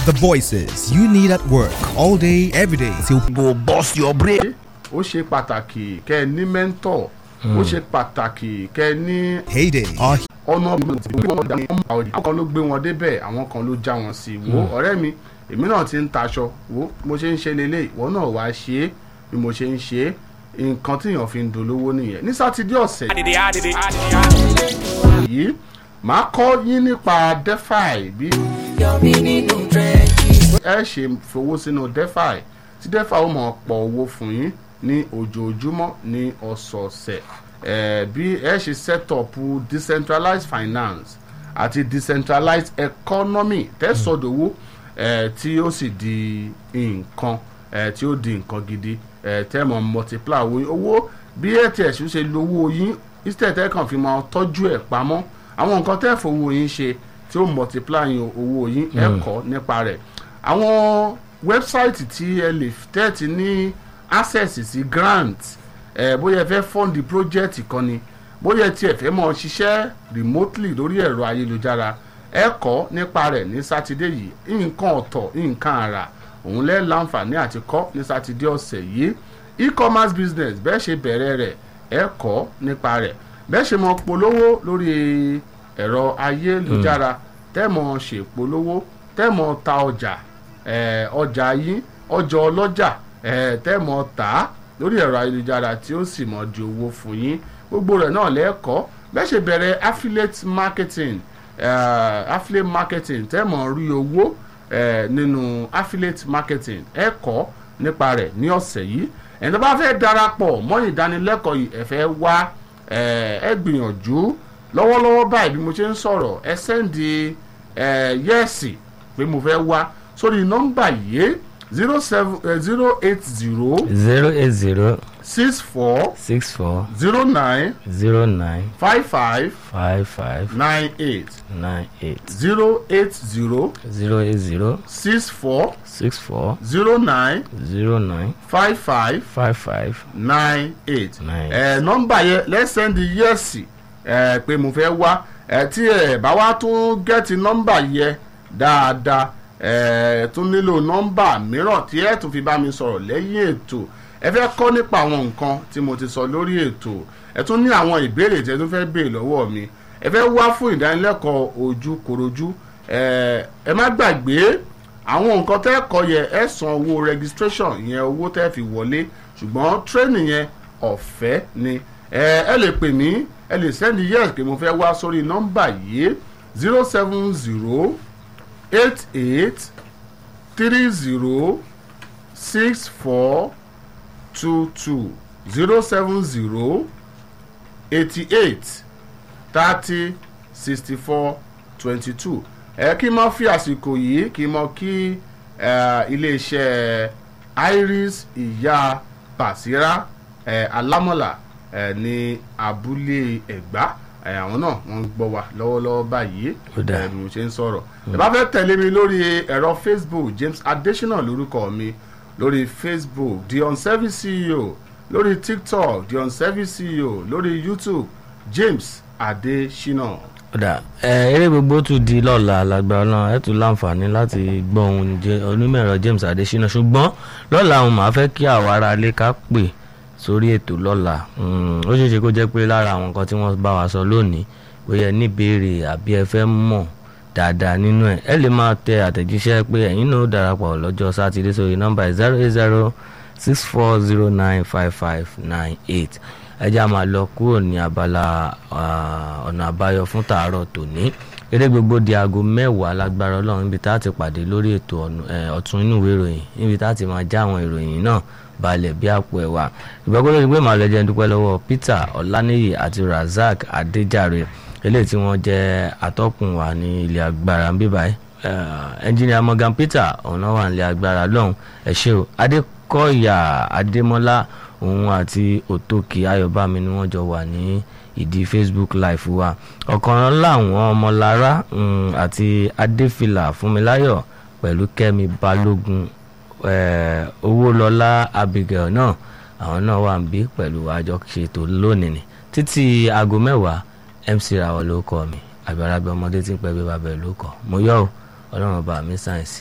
The voices you need at work all day, every day till go burst your brain. ó ṣe pàtàkì kẹ́ ẹ ní mẹ́ńtọ̀ ó ṣe pàtàkì kẹ́ ẹ ní payday. Our ọ̀nà àwọn kan ló gbé wọn débẹ̀ àwọn kan ló já wọn sí wo ọ̀rẹ́ mi èmi náà ti ń taṣọ wo mo ṣe ń ṣe lélẹ̀ ìwọ náà wá ṣe é bí mo ṣe ń ṣe é nǹkan tíyàn fi ń dolówó nìyẹn ní sátidé ọ̀sẹ̀ yìí màá kọ́ yín nípa defi bí ẹ ṣe fowó sínú defi tí defi ó mọ̀ pọ̀ owó fún yín ní ojoojúmọ́ ní ọ̀sọ̀ọ̀sẹ̀ eh, bí ẹ ṣe set up decentralized finance àti decentralized economy tẹ́sọ̀dọ̀wọ́ eh, tí ó sì di nǹkan eh, tí ó di nǹkan gidi eh, tẹ́ mọ̀ multiply owó yín owó bí ats ṣe lówó yín instead tẹ́ kàn fi máa tọ́jú ẹ̀ pamọ́ àwọn nǹkan tẹ́ fowó yín ṣe tí ó multiply yín owó yín ẹ kọ́ nípa rẹ̀ àwọn wẹ́bsáìtì tí ẹ lè tẹ́ẹ̀tì ní access sí grant ẹ bóyá ẹ fẹ́ fund project kan ni bóyá ẹ tiẹ̀ fẹ́ mọ̀ ṣiṣẹ́ remotely lórí ẹ̀rọ ayélujára ẹ kọ́ nípa rẹ̀ ní sátidé yìí nǹkan ọ̀tọ̀ nǹkan àrà òun lẹ́ láǹfààní àti kọ́ ní sátidé ọ̀sẹ̀ yìí e-commerce business bẹ́ẹ̀ ṣe bẹ̀rẹ̀ rẹ̀ ẹ kọ́ nípa rẹ̀ bẹ́ẹ̀ ṣe mọ̀ polówó lórí ẹ̀rọ ayélujára tẹ́mọ̀ ṣèpolówó tẹ́mọ̀ ta ọjà eh, ọjà yín ọjà ọlọ́jà eh, tẹ́mọ̀ tà á lórí ẹ̀rọ ayélujára tí ó sì mọ̀ di owó fún yín gbogbo rẹ̀ náà lẹ́ẹ̀kọ́ bẹ́ẹ̀ ṣe bẹ̀rẹ̀ affiliate marketing uh, affiliate marketing tẹ́mọ̀ rí owó eh, nínú affiliate marketing ẹ̀kọ́ nípa rẹ̀ ní ọ̀sẹ̀ yìí ẹni tó bá fẹ́ darapọ̀ mọ́ ìdánilẹ́kọ̀ọ́ yìí ẹ fẹ́ wá ẹ gbìyànjú lọ́wọ́lọ́wọ́ báyìí bí mo ṣe ń sọ̀rọ̀ ẹ sẹ́ndì yẹ́ẹ̀sì pé mo fẹ́ wá sórí nọ́mbà yìí zero seven zero eight zero zero eight zero six four six four zero nine zero nine five five five five nine eight nine eight zero eight zero zero eight zero six four six four zero nine zero nine five five five five nine eight Nine. ẹ nọ́mbà yẹn lẹ́sẹ̀ndì yẹ́sì ẹ pé mo fẹ́ wá ẹ tí ẹ bá wá tún gẹ́tì nọ́mbà yẹ dáadáa ẹ tún nílò nọ́mbà mìíràn tí ẹ tún fi bá mi sọ̀rọ̀ lẹ́yìn ètò ẹ fẹ́ kọ́ nípa àwọn nǹkan tí mo ti sọ lórí ètò ẹ tún ní àwọn ìbéèrè tí ẹ tún fẹ́ béèrè lọ́wọ́ mi ẹ fẹ́ wá fún ìdánilẹ́kọ̀ọ́ ojú korojú ẹ ẹ má gbàgbé àwọn nǹkan tẹ́ kọ́ yẹ ẹ san owó registration ìyẹn owó tẹ́ fi wọlé ṣùgbọ́n training yẹn ọ̀fẹ́ ni ẹ ẹ lè pè mí ẹ lè sẹ́ndí yes pé mo fẹ́ wá sórí nọ́mbà yìí zero seven zero eight eight three zero six four two two zero seven zero eighty eight thirty sixty four twenty two ẹ kí n mọ fi àsìkò yìí kí n mọ kí eh, iléeṣẹ́ iris ìyá basira eh, alámọ̀là eh, ní abúlé ẹ̀gbá eh, àwọn náà wọ́n ń gbọ́ wa lọ́wọ́lọ́wọ́ báyìí Ó dáa. eh, bí mo ṣe ń sọ̀rọ̀ ẹ bá fẹ́ tẹ̀lé mi lórí ẹ̀rọ facebook james adesina lórúkọ mi lórí facebook the unservice ceo lórí tiktok the unservice ceo lórí youtube james adesina. kódà ẹ eré gbogbo tún di lọ́la lágbára náà ẹ tún láǹfààní láti gbọ́ ohun jẹ onímọ̀ẹ̀rọ James Adesina ṣùgbọ́n lọ́la òun máa fẹ́ kí àwa ará ilé ká pè sórí ètò lọ́la Mm, ó ṣeé ṣe kó jẹ́ pé lára àwọn nǹkan tí wọ́n bá wa sọ lónìí bóyá ẹ níbèrè àbí ẹ fẹ́ mọ̀ dáadáa nínú ẹ̀ ẹ lè máa tẹ àtẹ̀jíṣẹ́ pé ẹ̀yin náà ó darapọ̀ lọ́jọ́ sátidé sórí nọ́mbà zero eight zero six four zero nine five five nine eight ẹ já máa lọ kúrò ní abala ah, ọ̀nà àbáyọ fún tàárọ̀ tòní eré gbogbo di aago mẹ́wàá lágbára ọlọ́run níbi tá a ti pàdé lórí ètò ọ̀nù- eh, ọ̀tún inú ìwé ìròyìn níbi tá a ti máa já àwọn ìròyìn náà balẹ̀ bí àpò ẹ̀wà ìgbàgbọ́ lórí pé màá lọ jẹ́ dúpẹ́ lọ́wọ́ Peter Ọláníyì àti Razak Adéjàre eléyìí tí wọ́n jẹ́ atọ́kùn wa ní ilé agbára ń bíbáyìí ẹnjìnìà Morgan Peter ọ̀nà wà nílé agbára lọ́hùn ẹ̀ ṣé o Adékọ̀yà Adémọ́lá òun àti Òtòkì Ayọ̀bámi ni wọ́n jọ wà ní ìdí Facebook live wa ọ̀kan láwọn ọmọlára um, àti Adéfìlà Fúnmiláyọ̀ pẹ̀lú Kẹ́mi Balógun eh, Owólọlá Abigail náà àwọn náà wà ń bí pẹ̀lú àjọṣetò lónìí ni títí aago mẹ́wàá MC Rawọ ló kọ mi àbí arábẹ́ ọmọdé tí ń pẹ́ bí bàbá ẹ̀ ló kọ mo yọ̀ ọ́ ọlọ́run bá mi sáyẹ̀nsì.